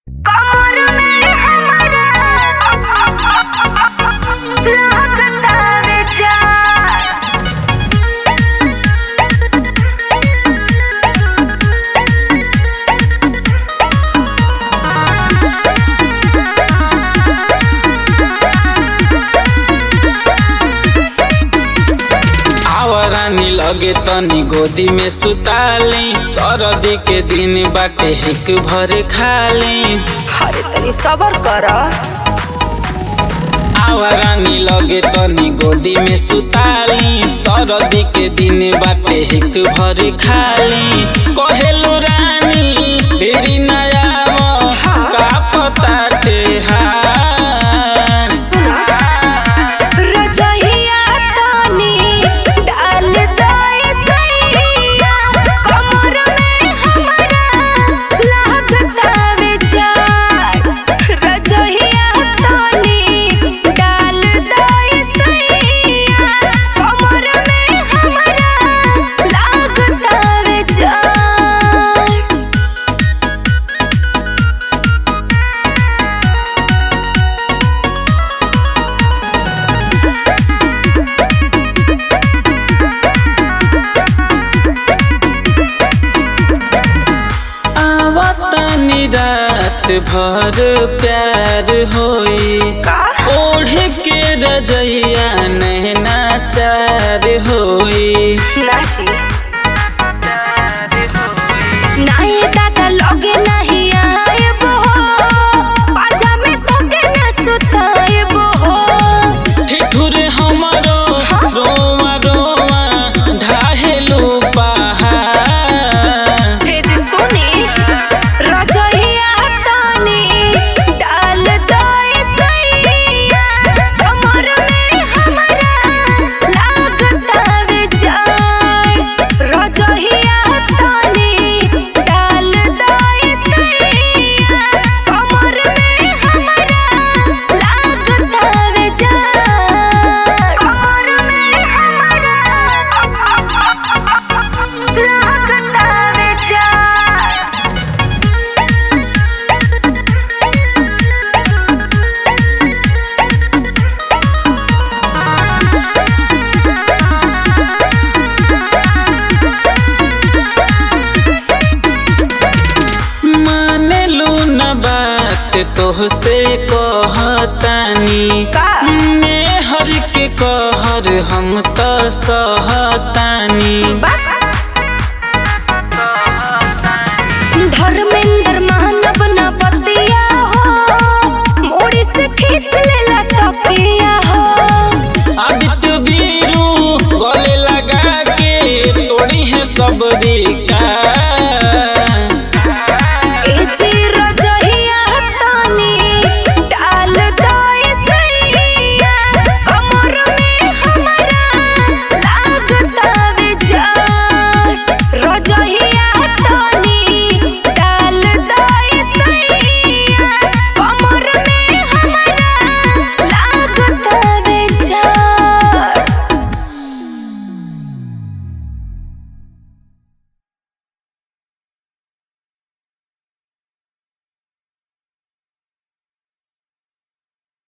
लगे तनी गोदी में सुताली सरदी के दिन बाटे हिक भर खाली अरे तनी सबर कर आवारानी लगे तनी गोदी में सुताली सरदी के दिन बाटे हिक भर खाली कहेलु रानी फेरी नया का पता हार रजहिया तनी डाल दे सैया कमर में हमरा लागता बेचार रजहिया तनी डाल दे सैया कमर में हमरा लागता बेचार आवतनी रात भर प्यार होई का ओढ़ के रजैया नैना चार होई नाची नाही दादा लगे नाही आएब हो बाजा में तोके न सुताएब हो ठिठुर हमरो रोवा रोवा ढाहेलु पहाड़ हे जी सुनी रजहिया तानी डाल दे सैया कमर में हमरा लागता बेचार रजहिया तानी डाल दे सैया कमर में हमरा लागता बेचार कमर में हमरा लागता बेचार मानेलु न बात तोहसे कहतानी का? मेहर के कहर हम त सहतानी बा